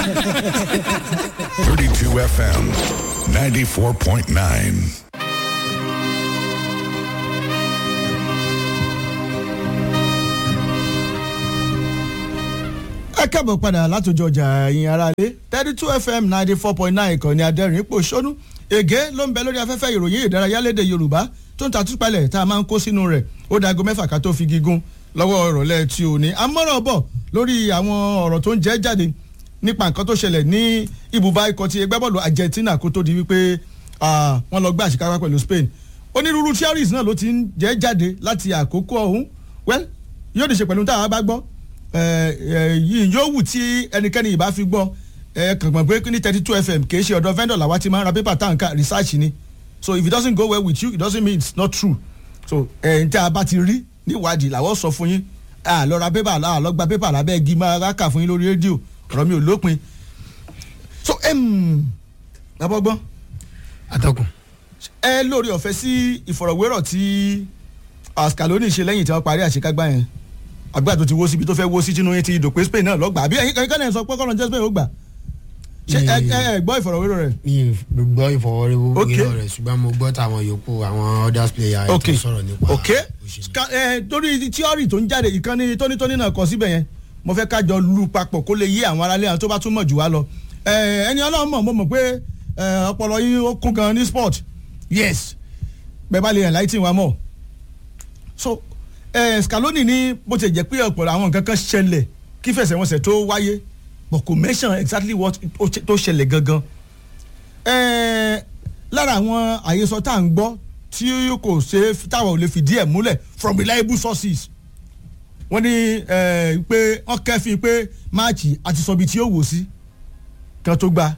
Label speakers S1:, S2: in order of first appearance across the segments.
S1: 32 FM, 94.9.
S2: ẹ káàbọ̀ padà látòjọ ọjà ẹ̀yìn aráalé thirty two fm ninety four point nine ìkànnì adẹ́rìn ipò ṣónú ègé ló ń bẹ lórí afẹ́fẹ́ ìròyìn ìdárayá lédè yorùbá tó ń tatúpalẹ̀ tá a máa ń kó sínú rẹ̀ ó dago mẹ́fà ká tó fi gígùn lọ́wọ́ ìrọ̀lẹ́ tí ò ní amọ́ràn bọ̀ lórí àwọn ọ̀rọ̀ tó ń jẹ́ jáde nípa nǹkan tó ṣẹlẹ̀ ní ibùba ikọ̀ ti ẹgbẹ́ bọ́ọ̀lù argentina kó tó di wípé wọ́n lọ gbé àṣekápá pẹ̀lú spain onírúurú theories náà ló ti ń jẹ́ jáde láti àkókò ọ̀hún well yóò di ṣe pẹ̀lú táwa bá gbọ́ yìí yóò wù tí ẹnikẹ́ni ìbá fi gbọ́ ẹ kàn gbọ́n pé ní thirty two fm kì í ṣe ọ̀dọ̀ vendor làwa ti máa ń ra paper tanka research ni so if it doesn't go well with you it doesn't mean it's not true so ẹ̀ ń tẹ́ a bá ti rí níwádìí làwọn sọ fún yín a lọ ra paper a lọ gba paper lábẹ́ igi máa rà kà fún yín lórí rédíò ọ̀rọ̀ mi ò lópin so abọ́gbọ́n
S3: atọ́kùn.
S2: ẹ lórí ọ̀fẹ́ sí ìfọ̀rọ̀wérọ̀ tí Scaloni ṣe lẹ́yìn tí wọ́n parí àṣekágbá yẹn àgbà tó ti wó síbi tó fẹ́ wó sí tinú yẹn ti dòpin Spain náà lọ́gbà àbí ẹ̀yin kankan náà sọ pé kọ́nà jẹ́ Spain ó gbà ṣé ẹ ẹ gbọ́ ìfọ̀rọ̀wérọ̀ rẹ̀.
S3: mi ì gbọ́ ìfọwọ́rẹ́wọ́
S2: Ok.
S3: rẹ̀ ṣùgbọ́n mo gbọ́ táwọn yòókù àwọn others player ẹ̀
S2: ok
S3: tó sọ̀rọ̀ nípa
S2: ok Ska- ẹ, torí tíọ́rì tó ń jáde ìkànnì tónítóní náà kọ síbẹ̀ yẹn mo fẹ́ kájọ lu papọ̀ kó lè yé àwọn aráalé àwọn tó bá tún mọ̀ jù wá lọ ẹ, ẹni ọlọ́run mọ̀ mo mọ̀ pé ẹ, ọpọlọ yín ó kún gan ní sport yes bẹ́ẹ̀ bá lè enlighten wa mọ̀ so ẹ, Scaloni ní bó ti jẹ́ pé ọ̀pọ̀lọpọ̀ àwọn nǹkan kan ṣẹlẹ̀ kí fẹsẹ̀wọnsẹ̀ tó wáyé but kò mention exactly what ó ṣe- tó ṣẹlẹ̀ gangan ẹ, lára àwọn àhesọ tá à ń gbọ́ tí kò ṣe táwọn ò lè fìdí ẹ̀ múlẹ̀ from reliable sources wọ́n ní ẹ, pé wọ́n kẹ́fìn pé máàcì àti sọ̀bi tí ó wò sí kan tó gba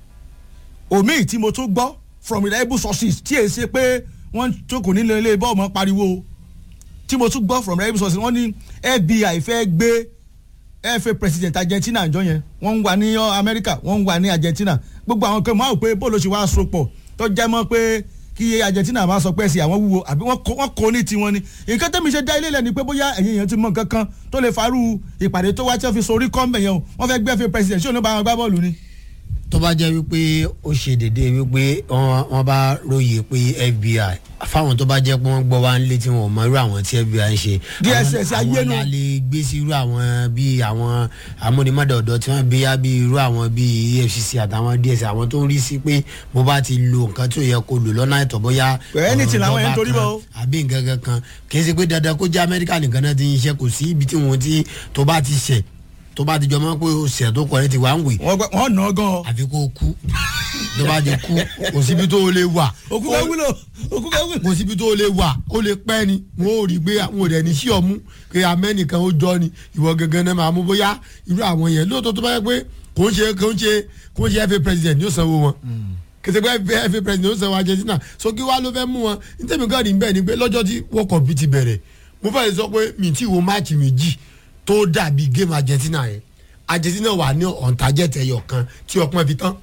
S2: omi tí mo tún gbọ́ from reliable sources tí èyí ṣe pé wọ́n jókòó nílé ilé bọ́ọ̀ mọ́ pariwo tí mo tún gbọ́ from reliable sources wọ́n ní FBI fẹ́ gbé fa president Argentina àjọ yẹn wọ́n ń wà ní Amẹ́ríkà wọ́n ń wà ní Argentina gbogbo àwọn kan máa wò pé bóòlù ṣe wá so pọ̀ tó jẹ́ mọ́ pé kí Argentina máa sọ pé ẹ̀sìn àwọn wúwo àbí wọ́n kó- wọ́n kó ní tiwọn ni nǹkan tẹ́mi ṣe dá ilé lẹ́ni pé bóyá ẹ̀yin èèyàn ti mọ nǹkan kan tó lè farú ìpàdé tó wá tí wọ́n fi sorí kọ́ńbẹ̀ yẹn o wọ́n fẹ́ gbé fa president ṣé òun bá wọn gbá bọ́ọ̀lù ni.
S3: tó bá jẹ́ wípé ó ṣe dédé wípé wọ́n wọ́n bá róye pé FBI fáwọn tó bá jẹ́ pé wọ́n gbọ́ wá ń lé tí wọ́n mọ irú àwọn tí FBI ń ṣe.
S2: DSS
S3: àwọn-
S2: ayé nu.
S3: àwọn la lè gbé sí irú àwọn bíi àwọn amúnimọ́dọ̀dọ̀ tí wọ́n gbé yá bíi irú àwọn bíi EFCC àtàwọn DSS àwọn tó ń rí sí pé mo bá ti lo nǹkan tí ò yẹ kó lò lọ́nà àìtọ́ bóyá
S2: Anything làwọn yẹn ń torí
S3: ọ̀rọ̀
S2: bọ̀ o.
S3: ìjọba kan àbí nǹkan kan kan kì í ṣe pé dandan kó jẹ́ Amẹ́ríkà nìkan náà ti ń ṣe kò sí ibi tí wọ́n ti tó bá ti ṣẹ̀ tó bá ti jọ mọ́ pé o ṣẹ̀ tó kọ́ ẹ ti wá ń wè
S2: wọ́n gbọ́- wọ́n nà án gan-an
S3: àfi kó o kú tó bá ti kú kò síbi tó o lè wà
S2: òkú kan wúlò òkú kan wúlò.
S3: kò síbi tó o lè wà ó lè pẹ́ ni wọn ò rí gbé àwọn òdẹ ní sí ọmú pé amẹ́nìkan ó jọ ni ìwọ gangan náà máa mú bóyá irú àwọn yẹn lóòótọ́ tó bá yẹ pé kò ń ṣe kò ń ṣe kò ń ṣe FA president yóò sanwó wọn kìtì pé FA president yóò sanwó Argentina so kí wàá ló fẹ́ mú wọn nítorí nǹkan rí bẹ́ẹ̀ ni pé lọ́jọ́ tí World Cup ti bẹ̀rẹ̀ mo fẹ́ sọ pé mi ti wo máàcì méjì tó dàbí game Argentina yẹn Argentina wà ní ọ̀ntàjẹ̀tẹ̀ ẹyọ kan tí ọpọ́n fi tán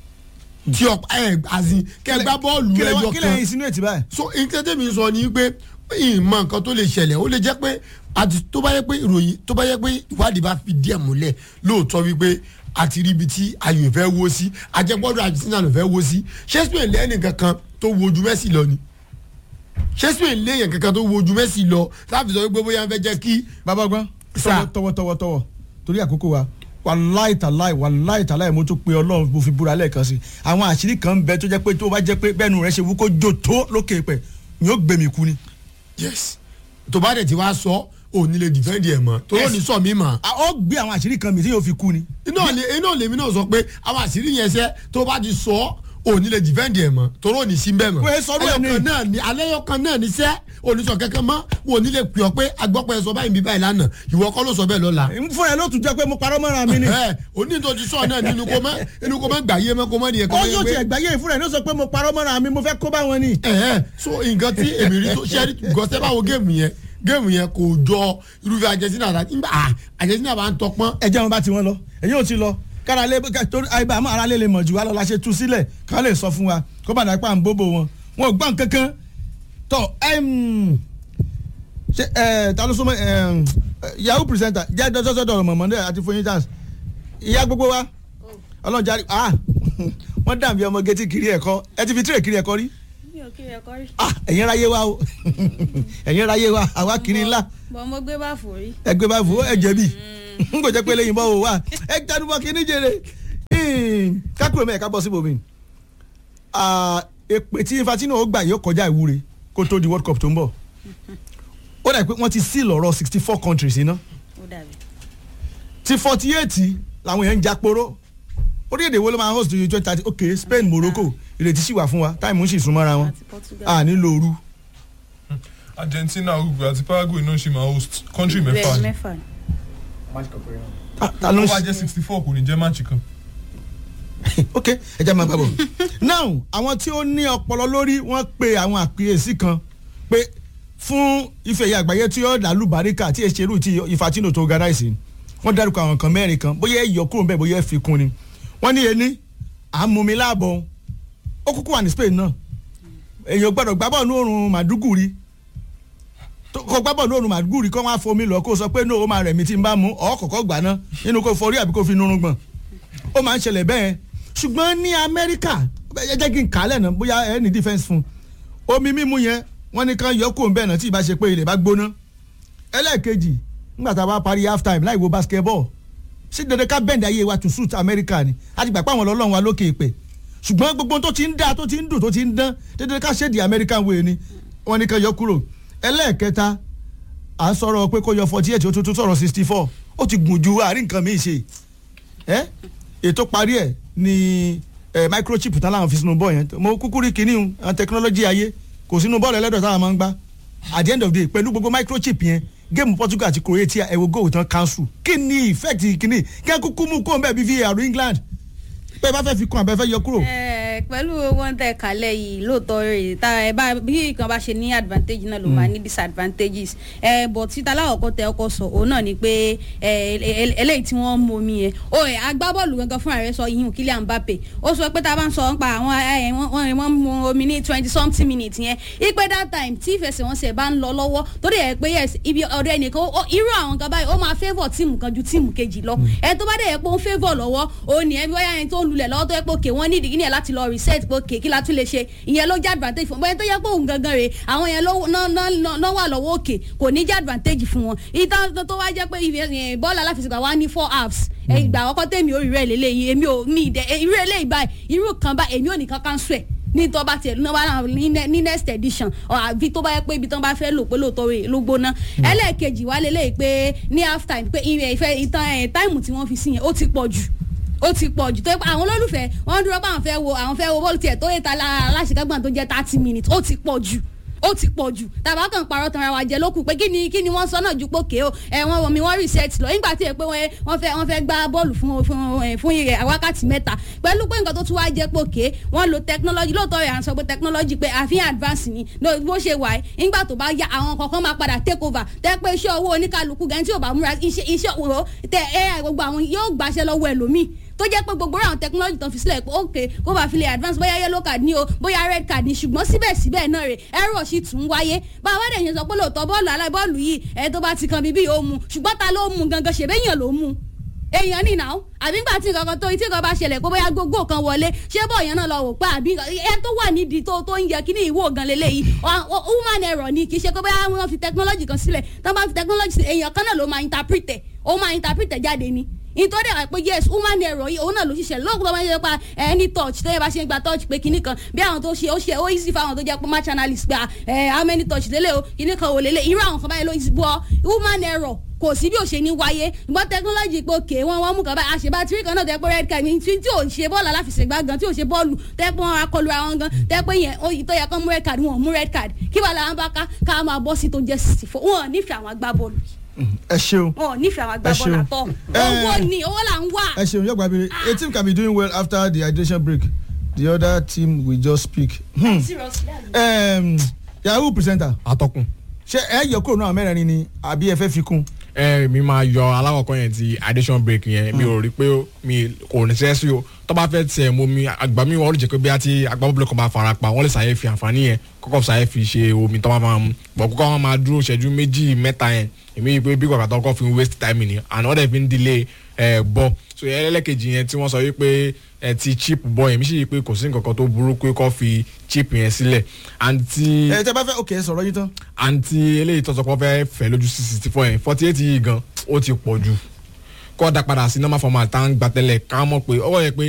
S3: tí ọpọ́n ẹ̀ azin kẹ́ gbá bọ́ọ̀lù
S2: kí lè
S3: ẹyọ
S2: wá- kí lè
S3: kan
S2: insinuate báyìí.
S3: so nǹkan tẹ́mi sọ ni pé ìmọ̀ nǹkan tó lè ṣẹlẹ̀ ó lè jẹ́ pé àti tó bá yẹ pé ìròyìn tó bá yẹ pé ìwádìí bá fi díẹ̀ múlẹ̀ lóòótọ́ wípé àti rí ibi tí ayò fẹ́ wó sí ajẹ́gbọ́dọ̀ Argentina ló fẹ́ wó sí Shakespeare lẹ́yìn kankan tó wojú Messi lọ ni Shakespeare lẹ́yìn kankan tó wojú Messi lọ láti sọ wípé bóyá ń fẹ́ jẹ́ kí
S2: bàbá gbọ́n
S3: Sà.
S2: tọwọ́ tọwọ́ tọwọ́ torí àkókò wa wàláì tàláì wàláì tàláì mo tún pe ọlọ́run mo fi búra lẹ́ẹ̀kan sí àwọn àṣírí kan ń bẹ tó jẹ́ pé tó bá jẹ́ pé bẹ́ẹ̀nu rẹ̀ ṣe wú kó jò tó lókè pẹ̀ ni ó gbẹ̀mí kú ni.
S3: yes tó bá dẹ̀ ti wá sọ ò ní lè defend ẹ̀ mọ́ tó ló ní sọ mí mọ́
S2: a ó gbé àwọn àṣírí kan mi tí yóò fi kú ni.
S3: iná lè iná lèmi náà sọ pé àwọn àṣírí yẹn ṣe tó bá ti sọ ò ní lè defend ẹ̀ mọ́ torí ò ní sí bẹ́ẹ̀ mọ́.
S2: Wẹ́ẹ́ sọ̀rọ̀ ẹ̀ ní.
S3: ẹyọkan náà ni alẹ́ yọkan náà ni sẹ́ oníṣọ kankan mọ́ wò ní lè pè ọ́ pé agbọ́pẹ́ sọ báyìí bí báyìí lánàá ìwọ kọ́ ló sọ bẹ́ẹ̀ lọ́la.
S2: fún ẹ ló tún jẹ́ pé mo parọ́ mọ́ra mi ni.
S3: ẹ oní tó ti sọ náà nínú kó mọ́ inú kó mọ́ gbà yé mọ́ kó mọ́ nìyẹn kó
S2: ó
S3: mọ́
S2: yóò
S3: yẹ
S2: tiẹ̀
S3: pé.
S2: gbáyé ìfúnra ẹ̀ ló sọ pé mo parọ́ mọ́ra mi mo fẹ́ kó bá wọn ni.
S3: ẹ ẹ so nǹkan tí èmi rí tó ṣẹ́rí gọ́sẹ́ báwo géèmù yẹn géèmù yẹn kò jọ irúfẹ́ Argentina àti nígbà ah, Argentina bá ń tọpọ́n
S2: ẹ jẹ́ wọn bá ti wọn lọ ẹ̀yin ò ti lọ kára lé ká- torí àìbá àmọ́ ara lè lè mọ̀ jù wá lọ la ṣe tú sílẹ̀ ká lè sọ fún wa kó bàdà pa à ń bóbó wọn wọn ò gbọ́n kankan tọ ṣe ẹ ta ló súnmọ́ ẹ yahoo presenter jẹ́ dọ́sọ́sọ́dọ̀ ọ̀rọ̀ mọ̀mọ́dé àti foyin chance ìyá gbogbo wa ọlọ́jà rí ah wọ́n dàbí ọmọ gẹ́tì kiri ẹ̀kọ́ ẹ ti fi tírè kiri ẹ̀kọ́ rí
S4: mi ò kiri ẹ̀kọ́ rí.
S2: ah ẹ̀yin ráyé wa o ẹ̀yin ráyé wa àwa kiri ńlá
S4: bọ̀ mo gbé bá fò rí.
S2: ẹgbẹ́ bá fò ẹ jẹ̀bi n kò jẹ́ pé lẹ́yìn bọ́ wò wá ẹ jádùbọ̀ kí ní jèrè kákúrò mẹ́ẹ̀ká bọ́ síbò mi èpè tí Infantino ó gbà yóò kọjá ìwúre kó tó di World Cup tó ń bọ̀ ó dà pé wọ́n ti sí lọ́rọ̀ sixty four countries iná
S4: ó dàbí.
S2: ti forty eight làwọn èèyàn ń japoro orílẹ̀-èdè wo ló máa host twenty thirty ok Spain Morocco ìrètí sì wà fún wa táìmù ń sì súnmọ́ra wọn
S4: àti Portugal.
S2: à nílò ooru
S5: Argentina Uruguay àti Paraguay náà ṣì máa host country mẹ́fà
S4: bẹ́ẹ̀
S5: ni
S4: mẹ́fà ni.
S2: Ah, ta ló
S5: wọ́n
S2: ń
S5: wá
S2: ṣe
S5: jẹ́ sixty four kò ní jẹ́ máàcì kan.
S2: ok ẹ jẹ́ máa bá bọ̀ now àwọn tí ó ní ọpọlọ lórí wọ́n pe àwọn àkíyèsí kan pé fún ife ẹ̀yà àgbáyé tí ó dàlú baríkà tí èsèrú tí Infantino tó organize wọ́n dárúkọ àwọn kan mẹ́rin kan bóyá ẹ yọ kúrò bẹ́ẹ̀ bóyá ẹ fi kún ni wọ́n ní ení àmúmi láàbọ̀ ó kúkú wà ní Spain náà èèyàn gbọ́dọ̀ gbá bọ́ọ̀lù òrùn Màdúgùrí tó- kó gbá bọ́ọ̀lù òrùn Màdúgùrí kó wọ́n á fomi lọ kó sọ pé no ó máa rẹ̀ mí tí n bá mú ọ̀ kọ̀kọ́ gbà ná nínú kó forí àbí kó fi nurun gbọ̀n ó máa ń ṣẹlẹ̀ bẹ́ẹ̀ ṣùgbọ́n ní amẹ́ríkà ẹ jẹ́ kí n kà á lẹ́nà bóyá ẹ ní defence fún un omi mímu yẹn wọ́n ní kán yọ kó ń bẹ́ẹ̀ náà tí ì bá ṣe pé ilẹ̀ bá gbóná ẹlẹ́ẹ̀kejì nígbà tá a bá parí half time láì wo basketball sí dandan ká bẹ́ǹdì ayé wa to suit amẹ́ríkà ni a ti gbà pé àwọn ọlọ́run wa lókè ìpè ṣùgbọ́n gbogbo tó ti ń dá tó ti ń dùn tó ti ń dán dandan ká ṣèdí american way ni wọ́n ní kán yọ kúrò ẹlẹ́ẹ̀kẹta à ń sọ̀rọ̀ pé kó yọ forty eight ó tún tún sọ̀rọ̀ sixty four ó ti gùn ju àárín nǹkan míì ṣe ẹ ètò parí ẹ ní ẹ microchip tán láwọn fi sínú bọ́ọ̀ yẹn mo kúkú rí kinní un àwọn technology ayé kò sínú bọ́ọ̀lù ẹlẹ́dọ̀ táwọn máa ń gbá at the end of the day pẹ̀lú gbogbo microchip yẹn géèmù Portugal àti Croatia ẹ̀wọ̀ góòlù tán cancel kí ni effect kinní kí ẹ kúkú mú kó ń bẹ́ẹ̀ bí VAR England pé ẹ bá fẹ́ fi kún àbẹ́ fẹ́ yọ kúrò.
S4: Ẹ, pẹ̀lú wọn tẹ kálẹ̀ yìí lóòótọ́ rẹ̀ tá ẹ bá bí nǹkan bá ṣe ní advantage náà ló máa ní disadvantages ẹ bọ̀ títa láwọ̀kọ́ tẹ ọkọ sọ òun náà ni pé ẹ ẹ- eléyìí tí wọ́n mú omi yẹn o ẹ agbábọ́ọ̀lù gangan fúnra rẹ̀ sọ yìí Kylian Mbappe ó sọ pé tá a bá ń sọ nípa àwọn ẹ wọ́n wọ́n wọ́n mú omi ní twenty something minutes yẹn ipe that time tí ìfẹsẹ̀wọnsẹ̀ bá ń lọ lọ́wọ́ tó dẹ̀ yẹ pé yes ibi ọ̀dọ̀ ẹnìkan ó- irú àwọn kan báyìí ó máa favour tíìmù kan ju tíìmù kejì lọ ẹ tó bá dẹ̀ yẹ pé ó ń favour lọ́wọ́ òun ni ẹ bí wáyà ẹni tó ń lulẹ̀ lọ́wọ́ tó yẹ pé òkè wọ́n ní ìdí ní ẹ̀ láti lọ reset pé òkè kí la tún lè ṣe ìyẹn ló jẹ́ advantage fún bóyá tó yẹ pé òun gangan rè àwọn yẹn ló ná- ná- ná- ná wà lọ́wọ́ òkè kò ní jẹ́ advantage fún wọn ìtàn tó- tó wá jẹ́ pé ìfẹ́- ẹ̀, bọ́ọ̀lù aláfẹsẹ̀gbà wá ní four halves ẹ̀, ìgbà àkọ́kọ́ tèmi ò rí rẹ̀ lélẹ́yìí èmi ò ní ìdẹ ẹ̀, irú eléyìí báyìí irú kan báyìí èmi ò ní kankan sùn ẹ̀ ní tó bá tiẹ̀ lọ́wọ́ náà ní ne- ní next edition ọ̀ àbí tó bá yẹ pé ibi tó bá fẹ́ lò pé lóòótọ́ rẹ̀ ló gbóná ẹlẹ́ẹ̀kejì wá lélẹ́yìí pé ní half time pé ìrẹ̀ ìfẹ́ ìtàn ẹ̀ táìmù tí wọ́n fi sí yẹn ó ti pọ̀ jù ó ti pọ̀ jù tó yẹ pé àwọn olólùfẹ́ wọ́n dúró pé àwọn fẹ́ wo àwọn fẹ́ wo bọ́ọ̀lù tiẹ̀ tó yẹ ta aláṣekágbọ̀n tó jẹ́ thirty minutes ó ti pọ̀ jù ó ti pọ̀ jù tàbá kan parọ́ tanra wa jẹ lókù pé kí ni kí ni wọ́n sọ náà ju pókè o ẹ wọ́n wọ́n mi wọ́n reset lọ nígbà tí ẹ pé wọ́n wọ́n fẹ́ wọ́n fẹ́ gbá bọ́ọ̀lù fún fún ẹ, fún ìrẹ̀ wákàtí mẹ́ta pẹ̀lú pé nǹkan tó tún wá jẹ́ pókè wọ́n lo technology lóòótọ́ rẹ̀ à ń sọ pé technology pé àfihàn advance ni No, bó ṣe wà ẹ́ nígbà tó bá yá àwọn kankan máa padà take over tẹ́ pé iṣẹ́ owó oníkálukú gan tí ò bá múra iṣẹ́ iṣẹ́ òwò tẹ ai gbogbo àwọn yóò gbàṣẹ lọ́wọ́ ẹlòmíì tó jẹ́ pé gbogbo àwọn technology tó fi sílẹ̀ pé ok kó bá fi lè advance bóyá yellow card ní o bóyá red card ní ṣùgbọ́n síbẹ̀síbẹ̀ náà rè error sì tún wáyé báwa dẹ̀ yẹn sọ pé lóòótọ́ bọ́ọ̀lù alábọ́ọ̀lù yìí ẹ̀ tó bá ti kan bíbí yóò mu ṣùgbọ́n ta ló mu gangan ṣèbéyàn ló mu èèyàn ní ìnáwó àbí ńgbà tí nǹkan kan tó tí nǹkan bá ṣẹlẹ̀ pé bóyá gbogbo kan wọlé ṣé bọ̀ yẹn náà lọ wò pé àbí ẹ tó wà nídìí tó tó ń yẹ kí ní ìwò gan leléyìí Ọ- ọ- human error ni kì í ṣe pé bóyá wọ́n fi technology kan sílẹ̀ tó bá fi technology sílẹ̀ èèyàn kan náà ló máa interpret ẹ̀ ó máa interpret ẹ̀ jáde ni nítorí àwọn pé yes human error yìí òun náà ló ṣiṣẹ́ lóògùn tó máa ń ṣe pa any touch tó yẹ bá ṣe ń gba touch pé kinní kan bí àwọn tó ṣe ó ṣe ó easy fáwọn tó jẹ́ pé match analyst gba ẹ how many touch lélẹ̀ o kinní kan ò lélẹ̀ irú àwọn kan báyìí ló bọ́ human error kò sí bí ò ṣe ní wáyé ìgbọ́n technology pé òkè wọn wọn mú kan báyìí àṣebá tírí kan náà tẹ́ pé red card ní tí tí ò ṣe bọ́ọ̀lù aláfẹsẹ̀gbá gan tí ò ṣe bọ́ọ̀lù tẹ́ pé wọn akọlu àwọn gan tẹ́ pé yẹn oyin tó yẹ kán mú red card wọn ò mú red card kí wàá làwọn bá ká ká máa bọ́ sí tó jẹ́ sixty four wọn ò nífẹ̀ẹ́ àwọn agbábọ́ọ̀lù
S2: ẹ ṣeun
S4: wọn ò nífẹ̀ẹ́ àwọn agbábọ́ọ̀lù
S2: ṣeun.
S4: àtọ́
S2: Eh.
S4: owó ni owó là ń wà.
S2: ẹ ṣeun yọgbà bèrè a team can be doing well after the hydration break the other team will just speak. Hmm. Um, yahoo presenter
S6: atọ́kùn
S2: ṣé ẹ yọ kúrò náà mẹ́rin ni àbí ẹ fẹ́ fi kún.
S6: ẹ mi máa yọ alákọ̀ọ́kọ́ yẹn ti addition break yẹn mi ò rí pé mi kò ní sẹ́sí o tó bá fẹ́ tiẹ̀ mo mi àgbà mi wọ́n lè jẹ́ pé bí a ti agbábọ́ọ̀lù kan bá fara pa wọ́n lè ṣàyẹ̀ fi àǹfààní yẹn kọ́kọ́ sáyẹ́ fi ṣe omi tó máa máa mu bọ̀ kọ́kọ́ wọn máa dúró ṣẹ́jú méjì mẹ́ta yẹn èmi yìí pé bí kọ̀ọ̀kan tó kọ́ fi ń waste time ni and wọ́n dẹ̀ fi ń delay ẹ̀ bọ́ so ẹlẹ́kejì yẹn tí wọ́n sọ wípé ẹ ti chip bọ́ yẹn mi sì yí pé kò sí nǹkan kan tó burú pé kọ́ fi chip yẹn sílẹ̀ and ti
S2: ẹ tẹ bá fẹ́ òkè sọ̀rọ̀ yìí tán.
S6: àǹtí eléyìí tó sọ pé wọ́n fẹ́ fẹ́ lójú sí sixty four yẹn forty eight yìí gan ó ti pọ̀ jù kọ́ da padà sí normal format tá à ń gbà tẹ́lẹ̀ ká mọ̀ pé ọwọ́ yẹn pé